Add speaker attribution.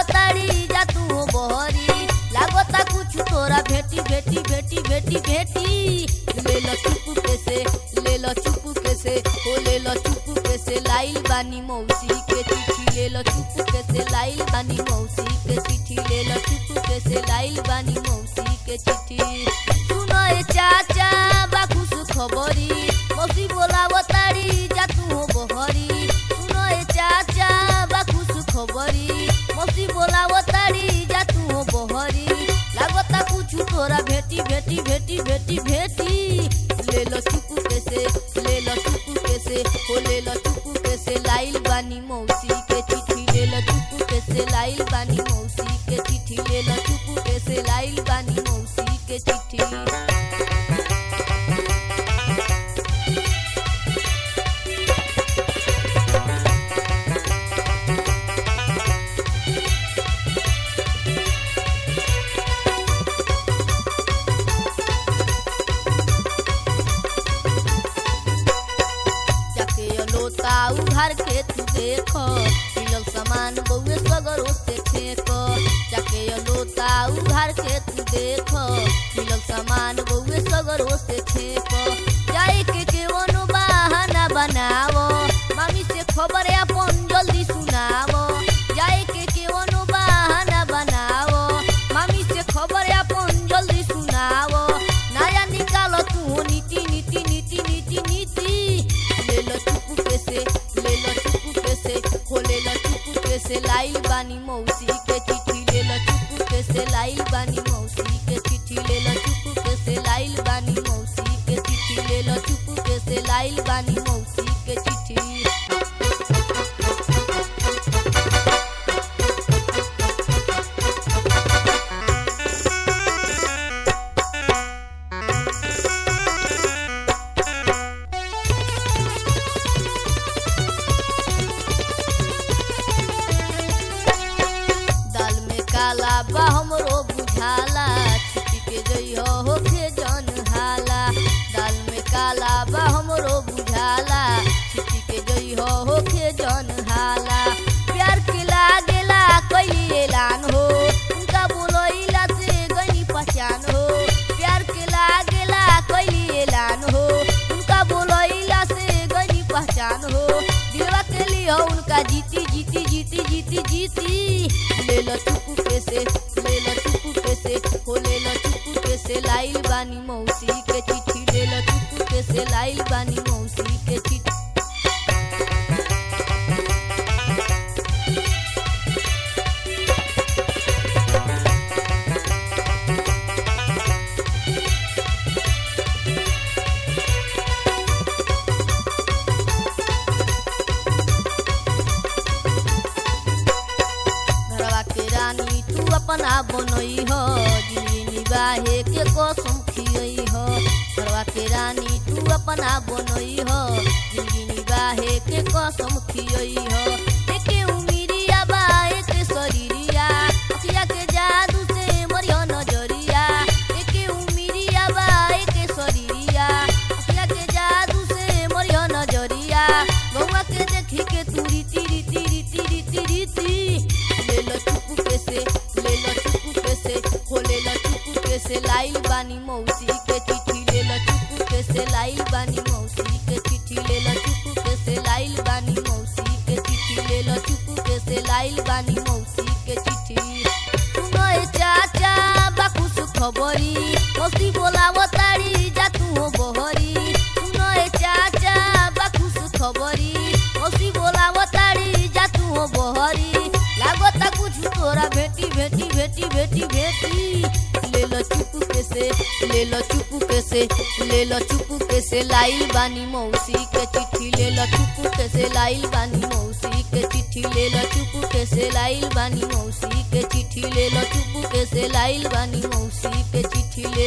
Speaker 1: ताड़ी जा तू हो बहरी लागता कुछ तोरा भेटी भेटी भेटी भेटी भेटी ले लो चुप के से ले लो चुप के से हो ले लो चुप के से लाइल बानी मौसी के चिट्ठी ले लो चुप के से लाइल बानी मौसी के चिट्ठी ले लो चुप के से लाइल बानी मौसी के चिट्ठी सुनो ए चाचा बाखुस खबरी मौसी बोलाव ताड़ी जा तू हो बहरी सुनो ए चाचा बाखुस खबरी मौसी बोलाव ताड़ी जा तू हो बहरी लागता कुछ तोरा भेटी भेटी भेटी भेटी भेटी ले लो चुप के से ले लो चुप के से हो ले लो चुप के से लाइल बानी मौसी के चिट्ठी ले लो चुप के से लाइल बानी मौसी के चिट्ठी ले लो चुप के से लाइल बानी मौसी के चिट्ठी जाके लोता उघार के तू देख मिलल सामान बउए सगरो से फेंक जाके लोता उघार के तू देख मिलल सामान बउए सगरो से फेंक जाए के केवनो बहाना बनावो मामी से खबर अपन जल्दी सुनावो जाए के केवनो बहाना बनावो मामी से खबर अपन जल्दी सुनावो नया निकालो तू नीति नीति नीति नीति नीति ले लो चुप के से ले लो चुप के से हो ले लो चुप के से लाइल बानी मौसी के चिट्ठी ले लो चुप के से लाइल बानी मौसी के चिट्ठी ले लो चुप के से लाइल बानी मौसी के चिट्ठी ले लो चुप के से लाइल बानी मौसी के चिट्ठी दाल में काला बा हमरो बुझाला छिटी के जइहो होखे जन हाला दाल में काला बा हमरो बुझाला छिटी के जइहो होखे जन हाला प्यार के लागेला कैली ऐलान हो उनका बोलैला से गनी पहचान हो प्यार के लागेला कैली ऐलान हो उनका बोलैला से गनी पहचान हो दिलवा के लिए उनका जीती जीती जीती जीती जीती ले लो चुप के से ले लो चुप के से हो ले लो चुप के से लाइल बानी मौसी के चिट्ठी ले लो चुप के से लाइल बानी मौसी के चिट्ठी घरवा के रानी तू अपना बनई हो जिंदगी निबाहे के कसम खियई हो घरवा के रानी तू अपना बनई हो जिंदगी निबाहे के कसम खियई हो एके उमिरिया बा एके शरीरिया अखिया के जादू से मरियो नजरिया एके उमिरिया बा एके शरीरिया अखिया के जादू से मरियो नजरिया बउआ के देखी के तू रीति रीति रीति रीति रीति ले लो चुप के से ले लो चुप के से हो ले लो चुप के से लाइल बानी मौसी के चिट्ठी ले लो चुप के से लाइल बानी मौसी के चिट्ठी ले लो चुप के से लाइल बानी मौसी के चिट्ठी ले लो चुप के से लाइल बानी मौसी के चिट्ठी सुनो ए चाचा बाकुस खबरी मौसी बोलाव ताड़ी जा तू हो बहरी सुनो ए चाचा बाकुस खबरी मौसी बोलाव ताड़ी जा तू हो बहरी लागता कुछ तोरा भेटी भेटी भेटी भेटी भेटी ले लो चुप के से ले लो चुप के से ले लो चुप के से लाइल बानी मौसी के चिट्ठी ले लो चुप के से लाइल बानी मौसी के चिट्ठी ले लो चुप के से लाइल बानी मौसी के चिट्ठी ले लो चुप के से लाइल बानी मौसी के चिट्ठी ले